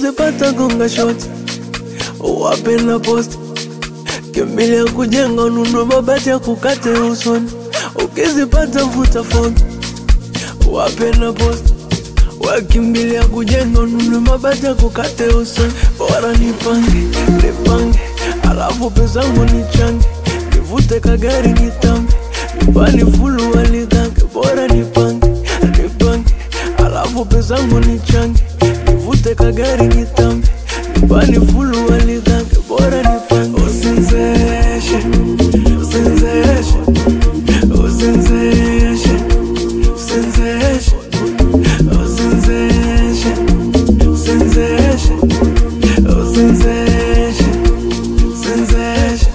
ukizipata gonga shoti wape na posti kimbilia kujenga ununue mabati ya kukate usoni ukizipata vuta foto wape na posti wakimbilia kujenga ununue mabati ya kukate usoni bora nipange nipange alafu pezangu nichange nivute kagari nitambe nyumbani fulu waligange bora nipange nipange alafu pezangu nichange nivute kagari nitambe nyumbani fulu waligange bora nipange usinzeshe usinzeshe usinzeshe usinzeshe usinzeshe usinzeshe usinzeshe usinzeshe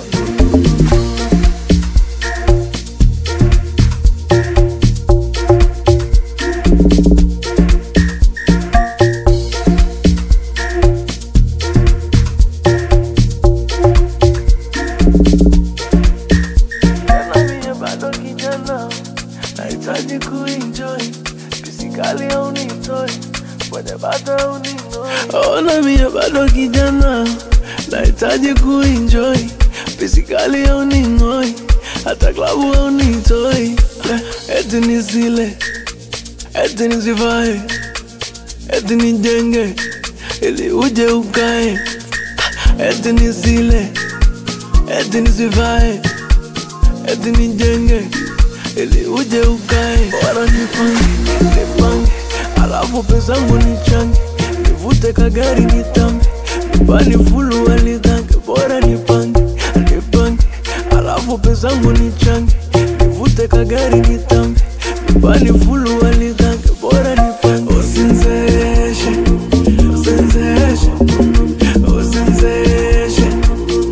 Tena mie bado kijana, nahitaji kuenjoy fisikali au nitoi kwenye bata au ning'oi. Ona mie bado kijana, nahitaji kuenjoy fisikali au ning'oi, hata klabu au nitoi, eti nisile, eti nisivae, eti nijenge ili uje ukae, eti nisile, eti nisivae eti nijenge ili uje ukae, bora nipange nipange, alafu pezangu nichange, nivute kagari nitambe, nyumbani fulu waligange, bora nipange nipange, alafu pezangu nichange, nivute kagari nitambe, nyumbani fulu waligange, bora nipange usinzeshe usinzeshe usinzeshe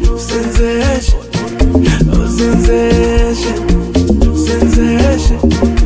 usinzeshe usinzeshe usinzeshe